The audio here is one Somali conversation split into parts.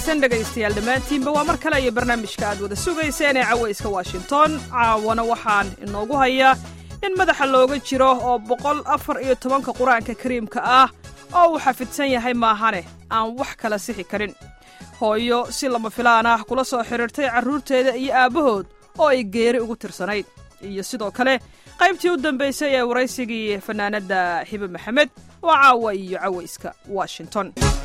wanaagsan dhegaystayaal dhammaantiinba waa mar kale iyo barnaamijka aad wada sugayseen ee cawayska washington caawana waxaan inoogu hayaa in madaxa looga jiro oo boqol afar iyo tobanka qur-aanka kariimka ah oo uu xafidsan yahay maahane aan wax kala sixi karin hooyo si lama filaan ah kula soo xidhiirtay carruurteeda iyo aabbahood oo ay geeri ugu tirsanayd iyo sidoo kale qaybtii u dambaysay ee waraysigii fannaanadda xibe maxamed oo caawa iyo cawayska washington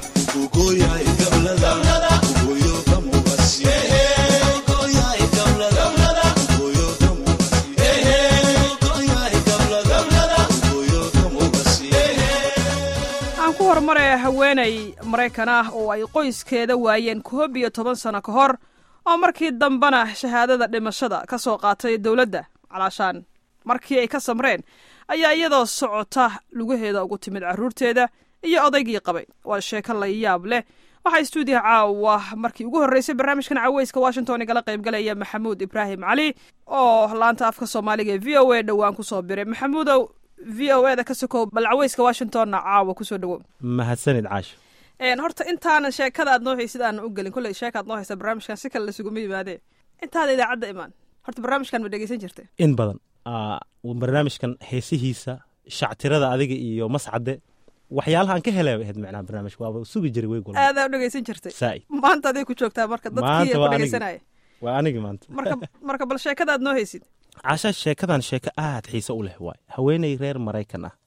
aan ku horumare haweenay maraykan ah oo ay qoyskeeda waayeen koob iyo toban sano ka hor oo markii dambena shahaadada dhimashada ka soo qaatay dowladda calaashaan markii ay ka samreen ayaa iyadoo socota lugaheeda ugu timid carruurteeda iyo odaygii qabay waa sheeko la yaab leh waxaa stuudiyaha caawa markii ugu horreysay barnaamijkan caweyska washington igala qaybgalaya maxamuud ibraahim cali oo laanta afka soomaaliga ee v o a dhowaan kusoo biray maxamuudow v o e da ka sokow bal caweyska washingtonna caawa kusoo dhawow mahadsanid caasho horta intaanan sheekada aad noo haysid aanan u gelin kolley sheeka aad noo haysa barnaamijkan si kale lasuguma yimaadee intaada idaacadda imaan horta barnaamijkan ma dhegeysan jirta in badan barnaamijkan heesihiisa shactirada adiga iyo mascade waxyaalaha aan ka helay ahayd macnaha barnaamijka waaba sugi jiray weeg walba aadaa u dhegeysan jirtay saa'id maanta aday ku joogtaa marka dadkii Maanta ku waa anigi. dhegeysanaya waa anigi maanta marka marka bal sheekada aad noo haysid caasha sheekadan sheeko aad xiise u leh waay haweeney reer maraykan ah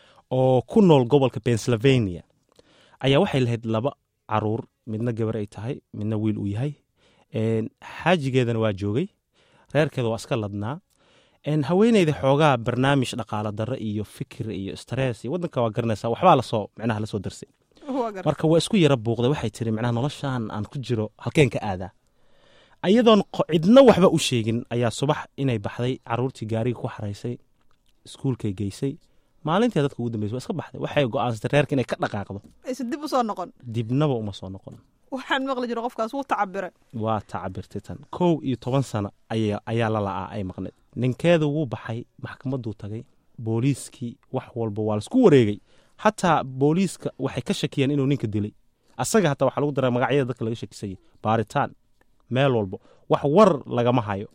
oo ku nool gobolka pennsylvania ayaa waxay lahayd laba caruur midna gabar ay tahay midna wiil uu yahay Een, xaajigeedana waa joogay reerkeeda waa iska ladnaa Een, haweeneyda xoogaa barnaamij dhaqaala darro iyo fikir iyo stress iyo waddanka waa garanaysaa waxbaa lasoo micnaha lasoo darsay waa gar marka waa isku yara buuqday waxay tiri micnaha noloshaan aan ku jiro halkeen ka aadaa ayadoon qo- cidna waxba u sheegin ayaa subax inay baxday caruurtii gaariga ku xaraysay iskuulkay geysay maalintii dadka ugu dambeysay waa iska baxday waxay go'aansatay reerka inay ka dhaqaaqdo aysa dib u soo noqon dibnaba uma soo noqon waxaan maqli jiro qofkaas wuu tacabire waa tacabirtay tan kow iyo toban sano ayaa ayaa la la'aa ay maqneed ninkeedu wuu baxay maxkamadduu tagay booliiskii wax walba waa laisku wareegay xataa booliiska waxay ka shakiyeen inuu ninka dilay asaga hataa waxaa lagu daraa magacyada dadka laga shakisayay baaritaan meel walbo wax war lagama hayo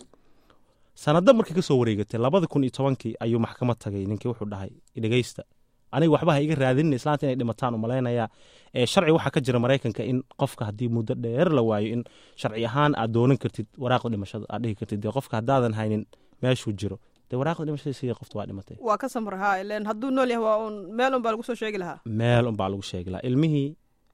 sanado markii ka soo wareegatay labada kun iyo tobankii ayuu maxkamad tagay ninkii wuxuu dhahay dhegeysta aniga waxba ha iga raadinin islaanta inay dhimataan umalaynayaa ee sharci waxaa ka jira maraykanka in qofka haddii muddo dheer la waayo in sharci ahaan aad doonan kartid waraaqda dhimashada aad dhihi kartid dee qofka haddaadan haynin meeshuu jiro dee waraaqda dhimashada sidii qofta waa dhimatay waa ka samra haa ileen hadduu nool yahay waa uun meel un baa lagu soo sheegi lahaa meel unbaa lagu sheegi lahaa ilmihii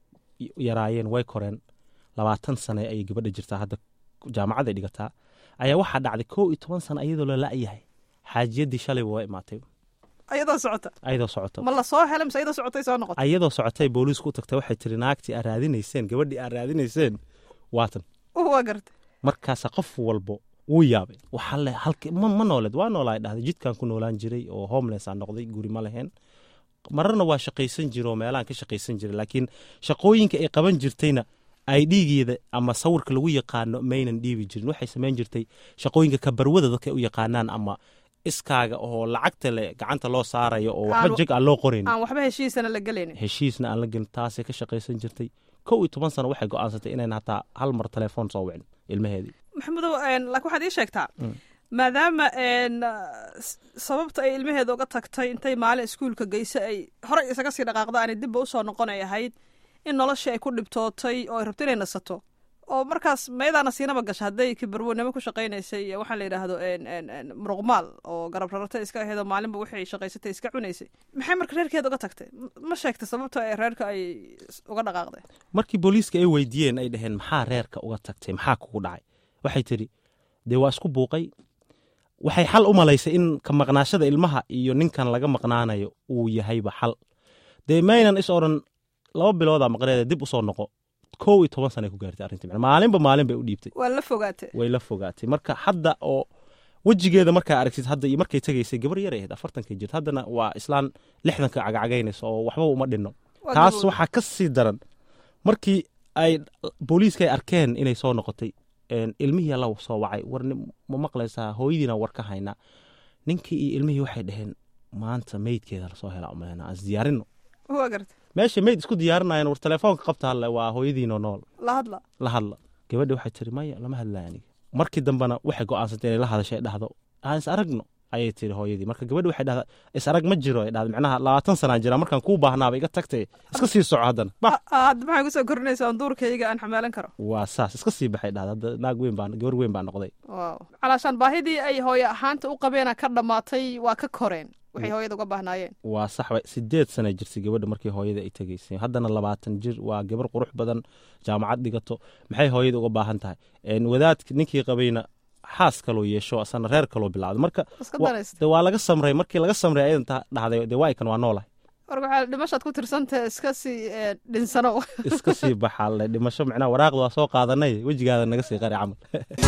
y- yaraayeen way koreen labaatan sane ayay gabadha jirtaa hadda jaamacadday dhigataa ayaa waxaa dhacday kow iyo toban sano ayadoo la la'yahay xaajiyaddii shalayba waa imaatay ayadoo socota ayadoo socoto ma la soo helay mise ayadoo socotay soo noqota ayadoo socotay booliisku u tagtay waxay tiri naagtii aad raadinayseen gabadhii aad raadinayseen waatan waa garta markaasaa qof walbo wuu yaabay waxaa le halki ma, ma nooleed waa noolaa dhahday jidkaan ku noolaan jiray oo homeless aan noqday guri ma lahayn mararna waa shaqaysan jira oo meelahan ka shaqaysan jiray laakiin shaqooyinka ay qaban jirtayna ay dhiigeeda ama sawirka lagu yaqaano maynan dhiibi jirin waxay samayn jirtay shaqooyinka kabarwada dadka ay u yaqaanaan ama iskaaga oo lacagta le gacanta loo saarayo oo waxba Aan- jeg aan loo qorayn aan waxba heshiisana la gelaynin heshiisna aan la gelin taasay ka shaqaysan jirtay kow iyo toban sano waxay go'aansatay inayna hataa hal mar telefoon soo wicin ilmaheedii maxamudow een, laakiin waxaad ii sheegtaa Mm. maadaama een, s- sababta ay ilmaheeda uga tagtay intay maalin iskuulka geysa ay horey isaga sii dhaqaaqda aanay dibba usoo noqonay ahayd in noloshii ay ku dhibtootay oo ay rabto inay nasato oo markaas mayadaana siinaba gasha hadday kibarwanimo ku shaqaynaysay iyo waxaa la yidhaahdo een, een, een, muruqmaal oo garab rarata iska aheedoo maalinba wixii ay shaqaysatay iska cunaysay maxay marka reerkeeda uga tagtay M- ma sheegtay sababta ay reerka ay s- uga dhaqaaqday markii booliiska ay weydiiyeen ay dhaheen maxaa reerka uga tagtay maxaa kugu dhacay waxay tidhi dee waa isku buuqay waxay xal u malaysay in ka maqnaashada ilmaha iyo ninkan laga maqnaanayo uu yahayba xal dee maynan is odhan laba biloodaa maqneeda dib usoo noqo kow iyo toban sana ku gaartay arrintii macnaa maalinba maalin bay u dhiibtay waa la fogaatay way la fogaatay marka hadda oo wejigeeda markaa aragtid hadda iyo markay tegaysay gabar yar ay ahayd afartankay jirta haddana waa islaan lixdanka cagacagaynaysa oo waxba uma dhinno Waa taas gabowday. waxaa ka sii daran markii ay booliiska ay arkeen inay soo noqotay een, ilmihii alla soo wacay war nin- ma maqlaysaa hooyadiina war ka haynaa ninkii iyo ilmihii waxay dhaheen maanta meydkeeda lasoo helaa umalena aan isdiyaarino waa garta meesha mayd isku diyaarinayan war telefoonka qabta halle waa hooyadiinoo nool la hadla la hadla gabadha waxay tiri maya lama hadlaya aniga markii dambena waxay go'aansantay inay la hadashay dhahdo aan is aragno ayay tiri hooyadii marka gabadha waxay dhahdaa is arag ma jiro ay dhahda micnaha labaatan sanaa jira markaan kuu baahnaaba iga tagtay iska sii soco haddana bax hadda maxay kusoo korinaysaa duurkayga aan xamaalan karo waa saas iska sii baxay dhahda hadda naag weyn baa gabar weyn baa noqday waaw calaashaan baahidii ay hooyo ahaanta u qabeena ka dhammaatay waa ka koreen waxay hooyada uga baahnaayeen waa sax wa sideed sana jirtay gabadha markii hooyada ay tegaysay haddana labaatan jir waa gabar qurux badan jaamacad dhigato maxay hooyada uga baahan tahay wadaadki ninkii qabayna xaas kaloo yeesho asana reer kaloo bilaawday marka iska wa- danaysta de waa laga samray markii laga samray ayadan ta dhahday de waa ikan waa noolahay marka waxaa dhimashaad ku tirsantahe iska sii eh, dhinsano iska sii baxaale dhimasho micnaha waraaqda waa soo qaadanay wejigaada naga sii qari camal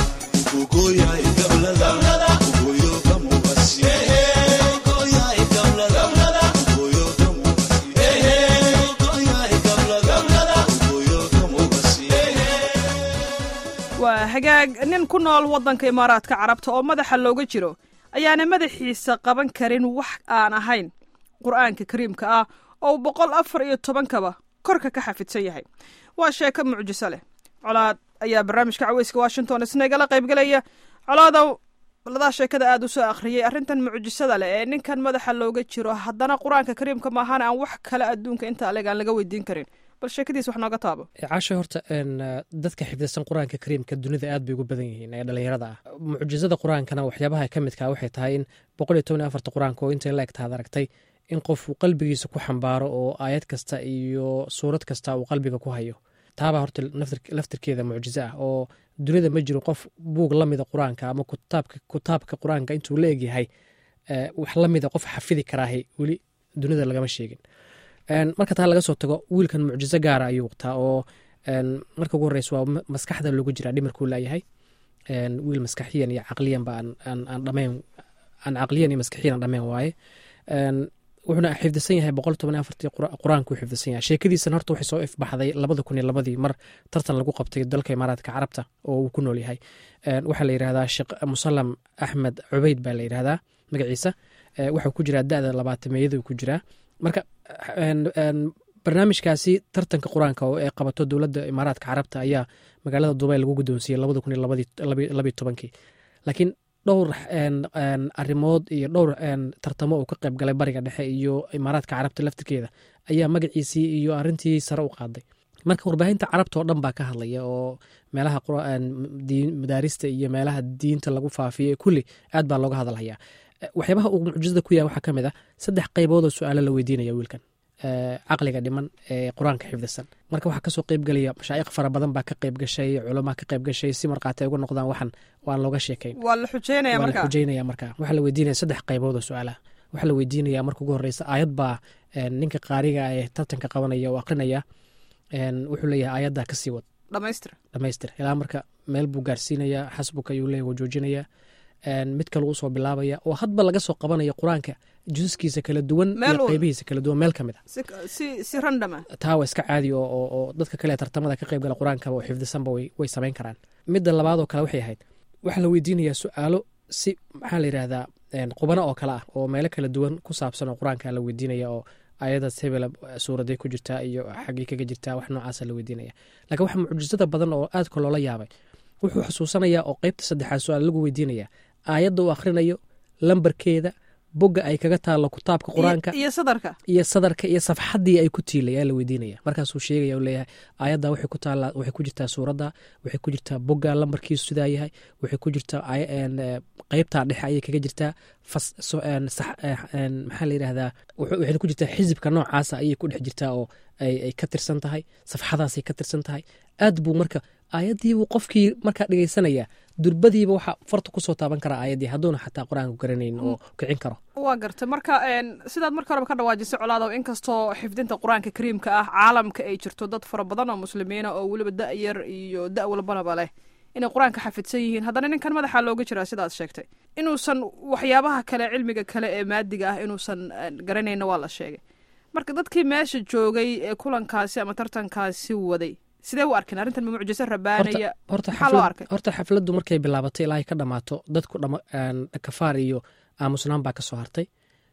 waa hagaag nin ku nool waddanka imaaraadka carabta oo madaxa looga jiro ayaana madaxiisa qaban karin wax aan ahayn qur'aanka kariimka ah oo uu boqol afar iyo tobankaba korka ka xafidsan yahay waa sheeko mucjiso leh colaad ayaa barnaamijka caweyska washington isna igala qaybgelaya colaadow ladaa sheekada aada u soo akhriyey arrintan mucjisada leh ee ninkan madaxa looga jiro haddana qur-aanka kariimka maahaan aan wax kale adduunka inta aleg aan laga weydiin karin bal sheekadiis wax nooga taabo caasha horta een, eh, dadka xifdisan qur-aanka kariimka dunida aad bay ugu badan yihiin ee dhalinyarada ah mucjizada qur-aankana waxyaabaha ka midka waxay tahay in boqol iyo toban iyo afarta qur-aanka oo intay la egtaad aragtay in qofuu qalbigiisa ku xambaaro oo aayad kasta iyo suurad kasta uu qalbiga ku hayo taabaa horta naftir- laftirkeeda mucjizo ah oo dunida ma jiro qof buug la mida qur-aanka ama kutaabka kutaabka qur-aanka intuu la egyahay eh, wax la mida qof xafidi karaahi weli dunida lagama sheegin Een, marka taa laga soo tago wiilkan mucjizo gaara ayuu wataa oo een, marka ugu horeysa waa ma- maskaxda loogu jiraa dhimarkuu laayahay Een, wiil maskaxiyan iyo caqliyan ba aan- aan aan dhameen aan caqliyan iyo maskaxiyan aan dhameen waaye Een, wuxuuna xifdisan yahay boqol toban iyo afartii qur- qur-aankuu xifdisan yahay sheekadiisan horta waxay soo ifbaxday labada kun iyo labadii mar tartan lagu qabtay dalka imaaraadka carabta oo uu ku nool yahay Een, waxaa la yidhahdaa sheekh musalam axmed cubeyd baa la yidhahdaa magaciisa Ee, wuxuu ku jiraa da-da labaatameeyaduu ku jiraa marka een, een, barnaamijkaasi tartanka qur-aanka oo ay qabato dowladda imaaraadka carabta ayaa magaalada dubay lagu guddoonsiiyey labada kun iyo labadii- labi- labiyo tobankii laakiin dhowr een, een, arrimood iyo dhowr een, tartamo uu ka qayb galay bariga dhexe iyo imaaraadka carabta laftirkeeda ayaa magaciisii iyo arrintii sare u qaaday marka warbaahinta carabta oo dhan baa ka hadlaya oo meelaha qur- een, diin- madaarista iyo meelaha diinta lagu faafiyo kulli aad baa looga hadalhayaa Eh, waxyaabaha uu mucjizada ku yahay waxaa ka mid ah saddex qaybood oo su-aalo la weydiinaya wiilkan Eh, caqliga dhiman ee qur-aanka xifdisan marka waxaa kasoo qeyb gelaya mashaa'iq fara badan baa ka qeyb gashay culamaa ka qeyb gashay si markaati ay uga noqdaan waxan waan looga sheekayn waa la xujeynaya waa la marka xujeynaya marka waxaa la weydiinaya saddex qaybood oo su-aalaha waxaa la weydiinaya marka ugu horeysa aayad baa eh, ninka qaariga ee tartanka qabanaya oo aqrinaya een, wuxuu leeyahay aayaddaa kasii wad dhamaystir dhamaystir ilaa marka meel buu gaarsiinaya xasbuka ayuu leeyahay waa joojinaya Een, mid kale usoo bilaabaya oo hadba laga soo qabanaya qur-aanka jusaskiisa kala duwan Meel iyo uun. qeybihiisa kala duwan meel ka mid a si si si random ah taa waa iska caadi oo, oo, oo dadka kale ee tartamada ka qayb gala qur-aankaba oo xifdisanba way, way samayn karaan midda labaadoo kale waxay ahayd waxaa la weydiinayaa su-aalo si maxaa la yidhahdaa een, qubano oo kale ah oo meelo kala duwan ku saabsan oo qur-aanka la weydiinaya oo ayadaas hebela suuraday ku jirtaa iyo xaggii kaga jirtaa wax noocaasa la weydiinaya laakiin waxa mucjisada badan oo aadka loola yaabay wuxuu xusuusanayaa oo qeybta saddexaad su-aal lagu weydiinaya aayadda uu akhrinayo lambarkeeda bogga ay kaga taallo kitaabka qur-aanka iyo iyo sadarka iyo sadarka iyo safxaddii ay ku tiilay ayaa la weydiinaya markaasuu sheegaya uu leeyahay aayadda waxay ku taallaa waxay ku jirtaa suuradda waxay ku jirtaa bogga lambarkiisu sidaa yahay waxay ku jirtaa ay- een, eh, qeybtaa dhexe ayay kaga jirtaa fas so- een, sax- eh, een, maxaa la yidhahdaa wuxuu- waxay ku jirtaa xisibka noocaasa ayay ku dhex jirtaa oo ay ay ka tirsan tahay safxadaasay ka tirsan tahay aad buu marka aayaddiibuu qofkii markaa dhegeysanaya durbadiiba waxaa farta kusoo taaban karaa aayaddii hadduuna xataa qur-aanku garanayn oo kicin karo waa gartay marka een, sidaad marka horeba ka dhawaajisay colaadow inkastoo xifdinta qur-aanka kariimka ah caalamka ay jirto dad fara badan oo muslimiina oo weliba da' yar iyo da' walbanaba leh inay qur-aanka xafidsan yihiin haddana ninkan madaxa looga jiraa sidaad sheegtay inuusan waxyaabaha kale cilmiga kale ee maadiga ah inuusan een, garanayna waa la sheegay marka dadkii meesha joogay ee kulankaasi ama tartankaasi waday sidee u arkeen arrintan ma mucjiso rabaanaya horta maxaa loo xaflad- arkay horta xafladdu markay bilaabatay ilaa ay ka dhammaato dadku dhama- een, kafaar iyo aamusnaan baa ka soo hartay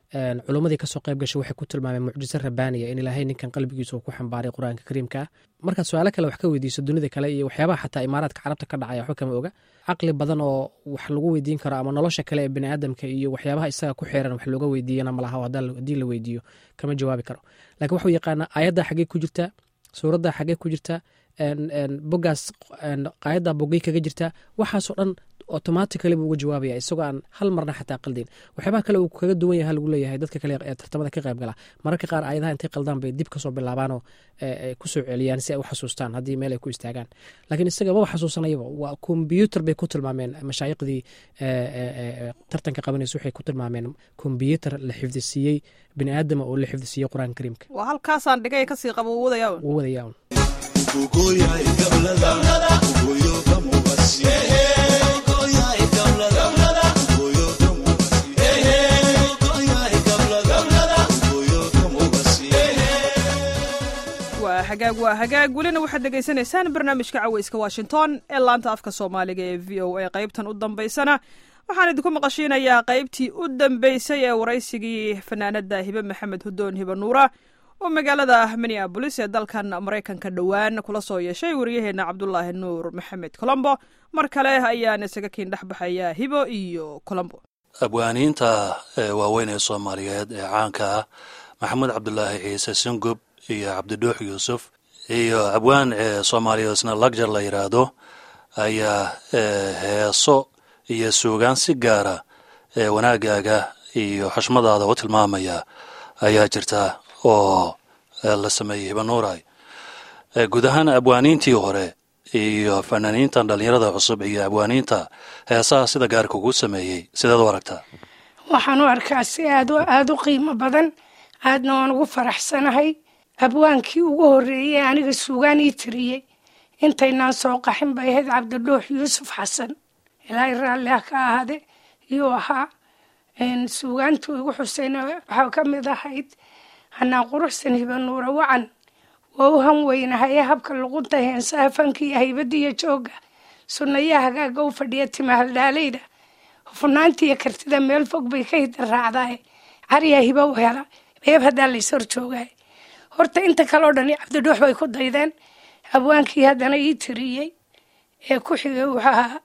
culummadii kasoo qayb gashay waxay ku tilmaameen mucjiso rabaaniya in ilaahay ninkan qalbigiisa uu ku xambaaray qur-aanka kariimka ah markaad su-aalo kale wax ka weydiiso dunida kale iyo waxyaabaha xataa imaaraadka carabta ka dhacaya waxba kama oga caqli badan oo wax lagu weydiin karo ama nolosha kale ee biniaadamka iyo waxyaabaha isaga ku xeeran wax looga weydiiyana malaha haddii la weydiiyo kama jawaabi karo lakin waxuu yaqaanaa aayadda xaggey ku jirtaa suuradda xaggey ku jirtaa bogaas qaayadda bogey kaga jirtaa waxaasoo dhan automatically buu uga jawaabaya isagoo aan hal marna xataa qaldayn waxyaabaha kale uu kaga duwan yaha lagu leeyahay dadka kale ee tartamada ka qayb gala mararka qaar aayadaha intay qaldaan bay dib kasoo bilaabaanoo kusoo celiyaan si ay u xasuustaan haddii meel ay ku istaagaan laakiin isaga maba xasuusanayaba waa kombyuutar bay ku tilmaameen mashaayiqdii tartanka qabanaysa waxay ku tilmaameen kombyuutar la xifdisiiyey bini aadama oo la xifdisiiyey qur-aanka kariimka waa halkaasaan dhigay kasii qabo wuu wadayaa wuu wadayaa waa hagaag waa hagaag welina waxaad dhegaysanaysaan barnaamijka caweyska washington ee laanta afka soomaaliga ee v o a qaybtan u dambaysana waxaan idinku maqashiinayaa qaybtii u dambeysay ee waraysigii fanaanada hibe maxamed hudoon hibe nuura oo magaalada minneabolis ee dalkan maraykanka dhowaan kula soo yeeshay waryaheena cabdulaahi nuur maxamed colombo mar kale ayaan isaga kiin dhex baxaya hibo iyo colombo abwaaniinta waaweyn ee soomaaliyeed ee caanka ah maxamed cabdulaahi ciise singub iyo cabdidhuux yuusuf iyo abwaan soomaaliyeed isna lagjar la yidhaahdo ayaa heeso iyo suugaan si gaara wanaagaaga iyo xushmadaada u tilmaamaya ayaa jirta oo la sameeyey hibanuuray guud ahaan abwaaniintii hore iyo fanaaniintan dhallinyarada cusub iyo abwaaniinta heesaha sida gaarka ugu sameeyey sideed u aragtaa waxaan u arkaa si aad aada u qiimo badan aadna waan ugu faraxsanahay abwaankii ugu horreeyey aniga suugaan ii tiriyey intaynaan soo qaxin bay ahayd cabdidhuux yuusuf xasan ilaahay raalli ha ka ahaade iyuu ahaa suugaantu igu xusayna waxaa ka mid ahayd hanaan quruxsan hibanuura wacan waa u han weynahaye habka luqunta heensaha fankiiyo haybadiiyo joogga sunnayaa hagaaga u fadhiya timahaldhaaleyda hufnaantiiyo kartida meel fog bay ka hida raacdaaye cariyaa hiba u hela beeb haddaa lays hor joogaay horta inta kaleo dhani cabdidhuux bay ku daydeen abwaankii haddana ii tiriyey ee ku xigay wuxuu ahaa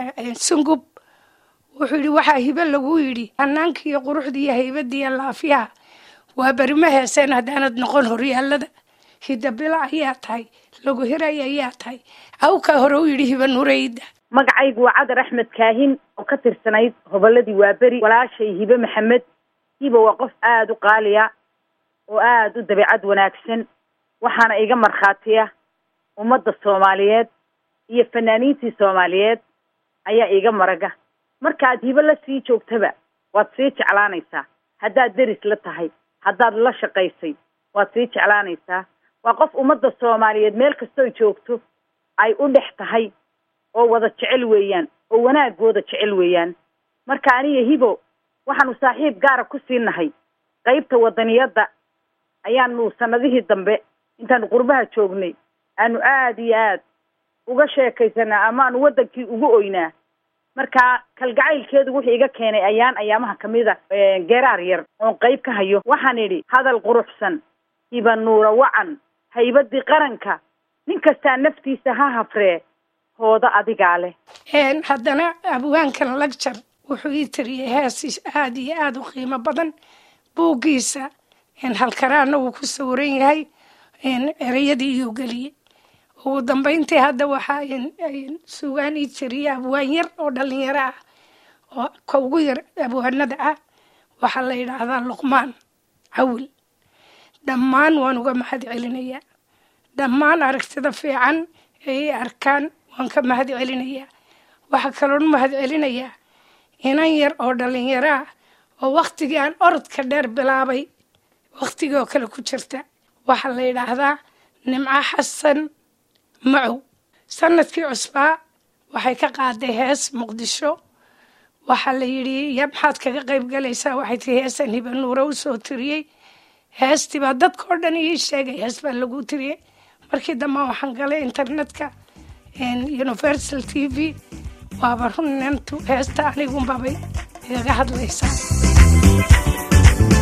sungub wuxuu yidhi waxaa hibe lagu yidhi hanaankiiyo quruxdiiyo haybadiiyo laafiyaha waa berima heeseen haddaanad noqon horyaalada hidabila ayaa tahay lagu hiray ayaa tahay awkaa hore u yidhi hiba nureyda magacaygu waa cadar axmed kaahin oo ka tirsanayd hobolladii waaberi walaashay hibe maxamed hiba waa qof aada u qaaliya oo aada u dabeecad wanaagsan waxaana iga markhaatiya ummadda soomaaliyeed iyo fanaaniintii soomaaliyeed ayaa iga maraga markaad hibo la sii joogtaba waad sii jeclaanaysaa haddaad deris la tahay haddaad la shaqaysay waad sii jeclaanaysaa waa qof ummadda soomaaliyeed meel kastoo joogto ay u dhex tahay oo wada jecel weeyaan oo wanaagooda jecel weeyaan marka aniga hibo waxaanu saaxiib gaara ku sii nahay qaybta wadaniyadda ayaanu sanadihii dambe intaanu qurbaha joognay aanu aada iyo aad uga sheekaysanaa amaanu waddankii ugu oynaa marka kalgacaylkeedu wuxuu iga keenay ayaan ayaamaha kamid a geeraar yar oon qayb ka hayo waxaan idhi hadal quruxsan hiba nuura wacan haybadii qaranka nin kastaa naftiisa ha hafree hooda adigaa leh haddana abwaankan lagjar wuxuu ii tiriyey hees aada iyo aada u qiimo badan buuggiisa halkaraana wuu ku sawiran yahay ereyadii iyuu geliyey ugu dambayntii hadda waxaa sugaan ii tiriyey abwaan yar oo dhalinyaro ah oo ka ugu yar abwaanada ah waxaa la yidhaahdaa luqmaan cawil dhammaan waan uga mahad celinayaa dhammaan aragtida fiican ee i arkaan waan ka mahad celinayaa waxaa kaloon mahad celinayaa inan yar oo dhalinyaro ah oo waktigii aan orodka dheer bilaabay waktigii oo kale ku jirta waxaa la yidhaahdaa nimco xasan macow sanadkii cusbaa waxay ka qaaday hees muqdisho waxaa la yidhi ya maxaad kaga qayb galaysaa waxay tii heesan hiba nuura u soo tiriyey heestii baa dadka oo dhan ii sheegay hees baa lagu tiriyey markii dambe waxaan galay internetka universal t v waaba runnantu heesta anigunbabay igaga hadlaysaa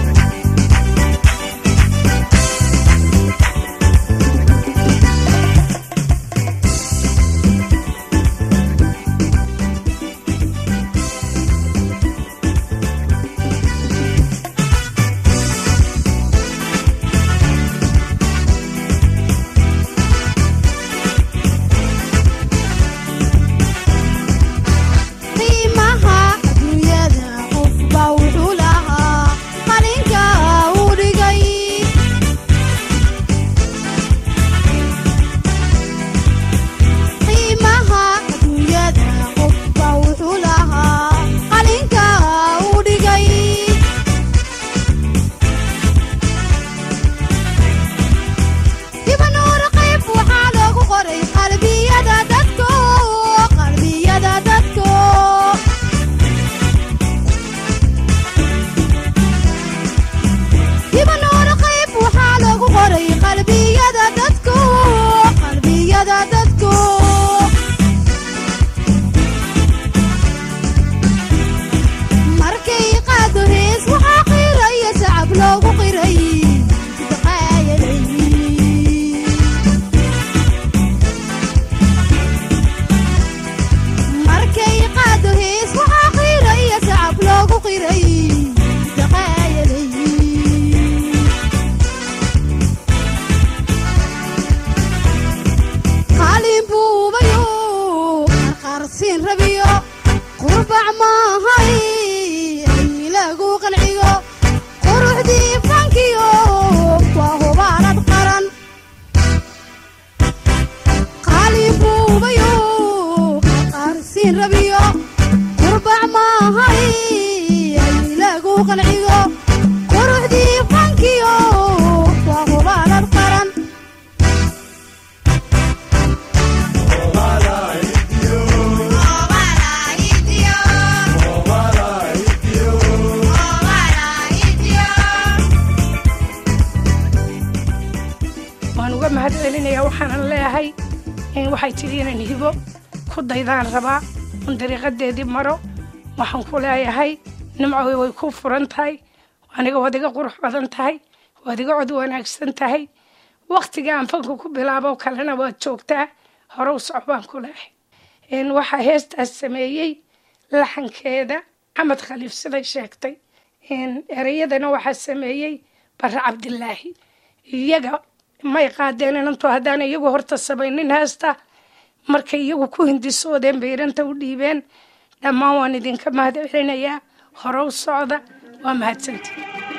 mahad celinaya waxaanan leeyahay waxay tidhi inaan hibo ku daydaan rabaa un dariiqadeedii maro waxaan ku leeyahay nimco way ku furan tahay aniga waad iga qurux badan tahay waad iga cod wanaagsan tahay wakhtiga aan fanka ku bilaabo kalena waad joogtaa hore u soc baan ku leehay waxaa heestaas sameeyey laxankeeda xamed khaliif siday sheegtay ereyadana waxaa sameeyey bare cabdilaahi iyaga may qaadeen inantu haddaan iyagu horta samaynin heesta markay iyagu ku hindisoodeen bay inanta u dhiibeen dhammaan waan idinka mahad celinayaa hore u socda waa mahadsantii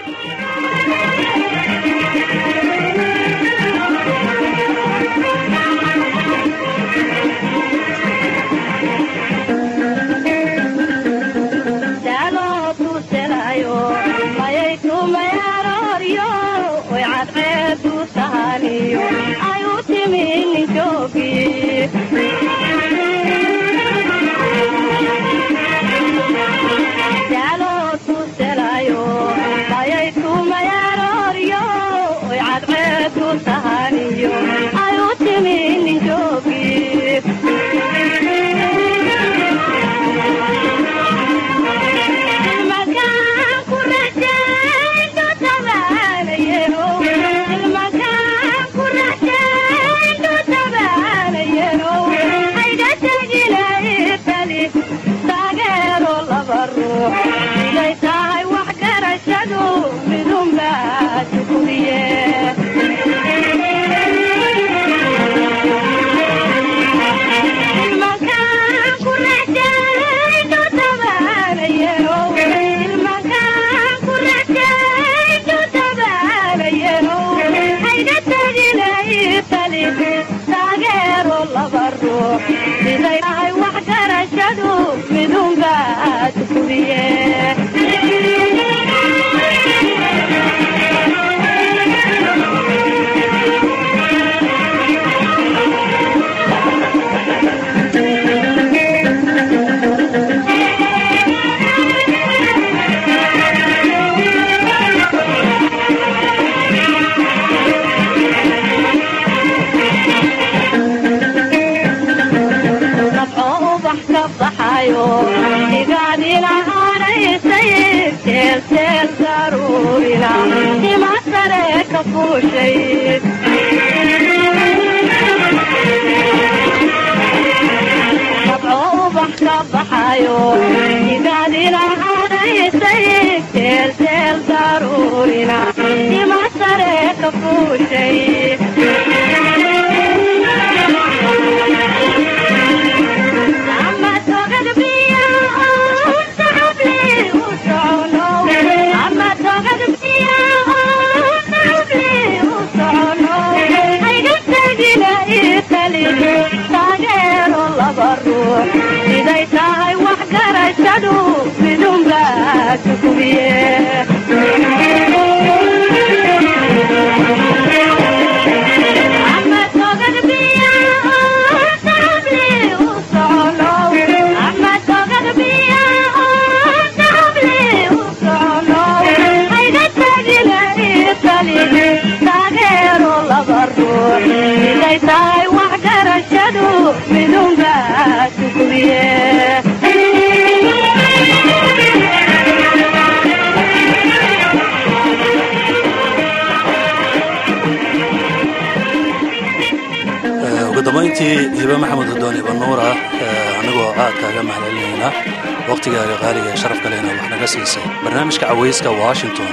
ugu dambayntii hibe maxamed hudooni banuura anigoo aad kaaga mahadcelinaynaa wakhtigaaga qaaliga ee sharaf kalena wax naga siisay barnaamijka cawayska washington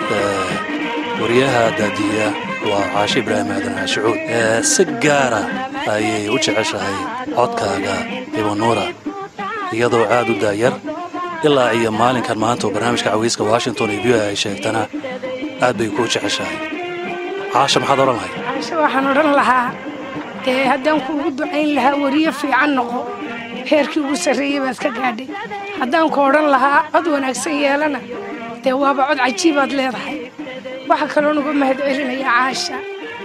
wariyaha daadiya waa caashe ibraahim aadan caashicuud si gaara ayay u jeceshahay codkaaga hibanuura iyadoo aad u daayar ilaa iyo maalinkan maanta oo barnaamijka cawayska washington iyo v ay sheegtana aad bay kuu jeceshahay caasha maxaad odhan lahay caashe waxaan odhan lahaa dee haddaan kuugu ducayn lahaa wariyo fiican noqo heerkii ugu sarreeyey baad ka gaadhay haddaan ku odhan lahaa cod wanaagsan yeelana dee waaba cod cajiibaad leedahay waxaa kaloo nuga mahad celinaya caasha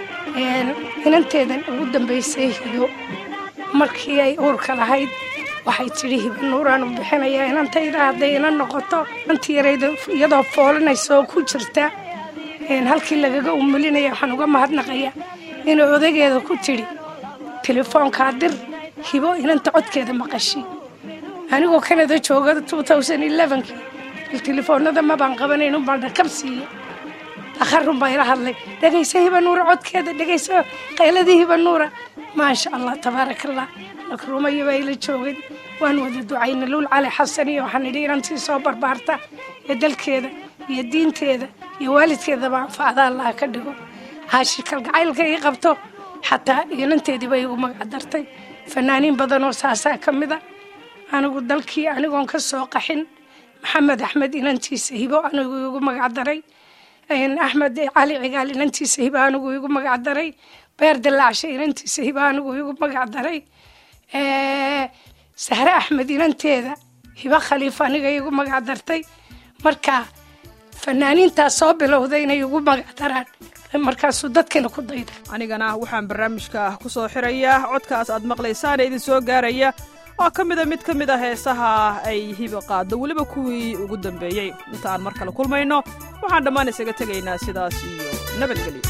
inanteedan ugu dambaysay hido markii ay uurka lahayd waxay tidhi hiba nuuraan u bixinayaa inantayda hadday inan noqoto inantii yarayda iyadoo foolinaysa oo ku jirta halkii lagaga umulinaya waxaan uga mahadnaqaya inay odageeda ku tidhi telefoonkaa dir hibo inanta codkeeda maqashi anigoo kanada jooga kii telefoonada mabaan qabanayn unbaan dhakab siiye akharun baa ila hadlay dhegayso hiba nuura codkeeda dhegayso qayladii hiba nuura maasha allah tabaaraka allah nakruumaya baa ila joogay waan wada ducayna luul cali xasan iyo waxaan idhi inantii soo barbaarta ee dalkeeda iyo diinteeda iyo waalidkeedaba anfacda allaha ka dhigo haashi kalgacaylka ii qabto xataa inanteediiba igu magacdartay fanaaniin badan oo saasaa ka mida anigu dalkii anigoon ka soo qaxin maxamed axmed inantiisa hibo anigu igu magacdaray axmed cali cigaal inantiisa hibo anigu igu magacdaray beer dilaacshe inantiisa hibo anigu igu magacdaray sahre axmed inanteeda hibo khaliif aniga igu magacdartay marka fanaaniintaas soo bilowday inay igu magacdaraan markaasuu dadkina ku dayday anigana waxaan barnaamijka ku soo xirayaa codkaas aad maqlaysaana idin soo gaaraya oo ka mida mid ka mid a heesaha ay hiba qaaddo weliba kuwii ugu dambeeyey inta aan mar kale kulmayno waxaan dhammaan isaga tegaynaa sidaas iyo nabadgelyo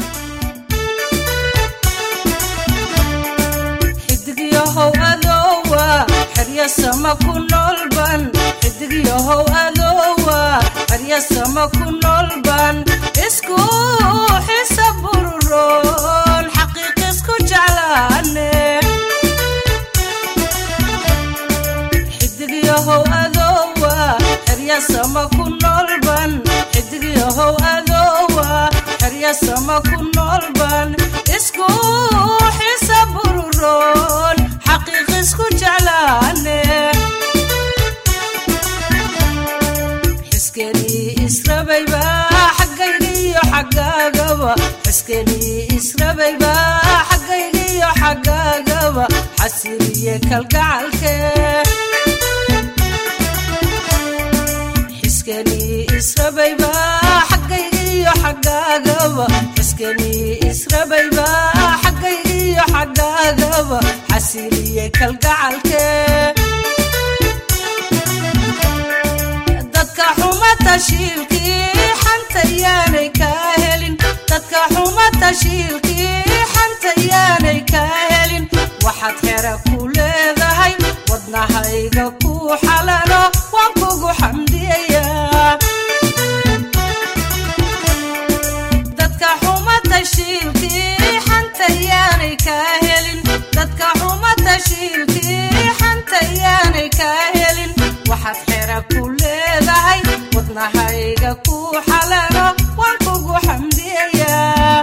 xidigyahow adoowa xeryasama ku noolban xidigyahow adoowa xeryasama ku noolban isku xisa bururoon xaqiiq isku jeclaane xidigyahow adoowa xeryasama ku noolban xidigyahow adoowa xeryasama ku noolban isku xisa bururoon xaqiiq isku jeclaane xiskenii israbayba xaggaygiyo xaggaagaba xiskenii israbayba xaggaygiyo xaggaagaba xasiriye kalgacalke xiskenii israbayba xaggaygiyo xaggaagaba xiskenii israbayba xaggaygiyo xaggaagaba xasiriye kalgacalke dadka xuma tashiilkii xanta yaanay kaa helin dadka xuma tashiilkii xanta yaanay kaa helin waxaad xera ku leedahay wadnahayga ku xalano waan kugu xamdiyayaa dadka xuma tashiilkii xanta yaanay kaa helin dadka xuma tashiilkii xanta yaanay kaa helin waxaad xera ku leedahay wadnahayga ku xalano waan kugu xamdiyayaa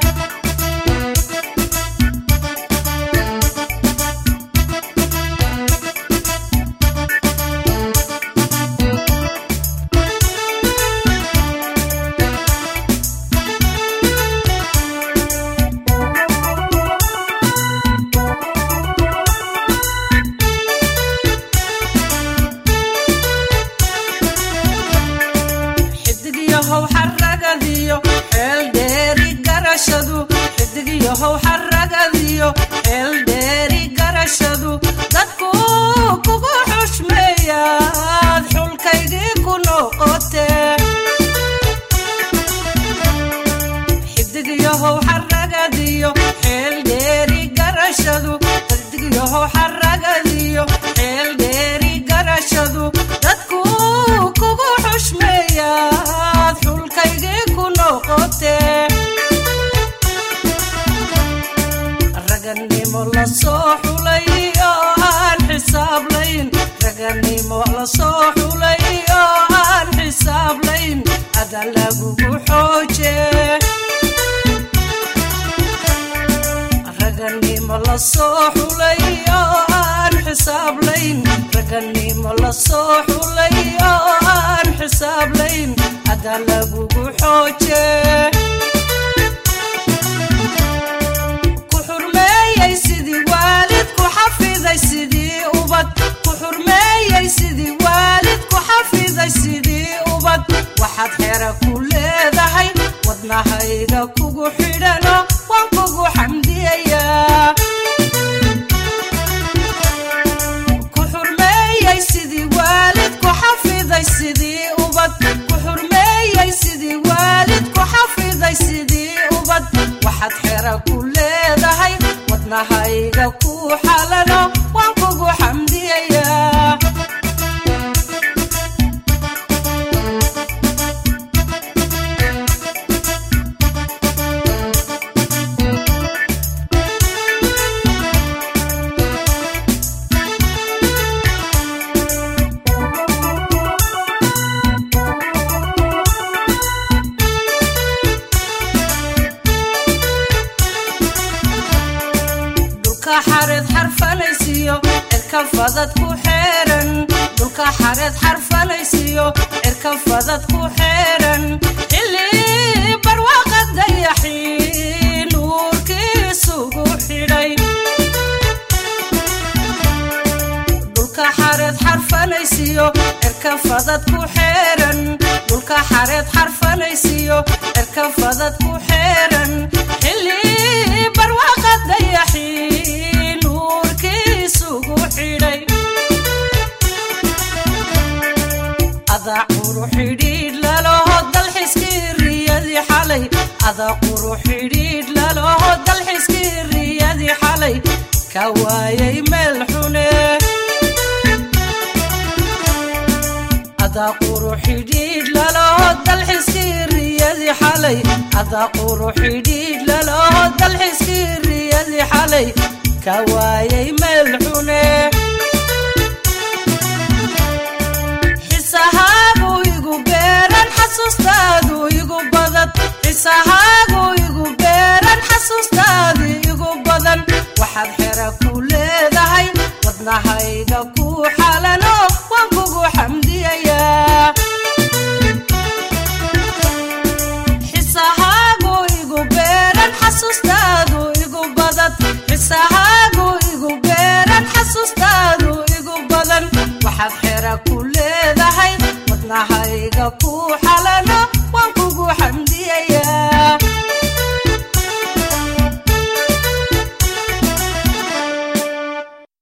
xidigyahow xaragadiyo xeel dheeri garashadu xidigyahow xaragadiyo xeel dheeri garashadu dadku kugu xushmeeyaad xulkaygii ku noqote xidigyahow xaragadiyo xeel dheeri garashadu xidigyahow xaragadiyo xeel dheeri garashadu dadku kugu xushmeeyaad xulkaygii ku noqote raganimo la soo xulay oo aan xisaablayn raganimo la soo xulay oo aan xisaablayn ada lagugu xooje raganimo la soo xulay oo aan xisaablayn raganimo la soo xulay oo aan xisaablayn ada lagugu xooje ku xurmeeyey sidii waalid ku xafiday sidii ubad ku xurmeeyey sidii waalid ku xafiday sidii ubad waxaad xera ku leedahay wadnahayga kugu xidhano waan kugu xamdiyayaa ku xurmeeyey sidii waalid ku xafiday sidii ubad ku xurmeeyey sidii waalid ku xafiday sidii ubad waxaad xera ku leedahay wadnahayga ku xalano waan kugu xamdiyayaa dhulka xareed xarfanaysiyo cirka fadad ku xeeran dhulka xareed xarfanaysiyo cirka fadad ku xeeran xilli barwaaqa dayaxii nuurkiisugu xidhay dhulka xareed xarfanaysiyo cirka fadad ku xeeran dhulka xareed xarfanaysiyo cirka fadad ku xeeran xilli barwaaqa dayaxii nuurkiisugu xidhay adaa quru xidhiidh laloho dalxiskii riyadii xalay adaa quru xidhiidh laloho dalxiskii riyadii xalay ka waayay meel xune adaa quru xidhiidh laloho dalxiskii riyadii xalay adaa quru xidhiidh laloho dalxiskii riyadii xalay ka waayay meel xune xisahaagu igu beeran xasuustaadu igu badan xisahaagu igu beeran xasuustaadu igu badan waxaad xera ku leedahay wadnahayga ku xalano waan kugu xamdiyayaa xisahaagu igu beeran xasuustaadu igu badan xisahaagu igu beeran xasuustaadu igu badan waxaad xera ku leedahay wadnahayga ku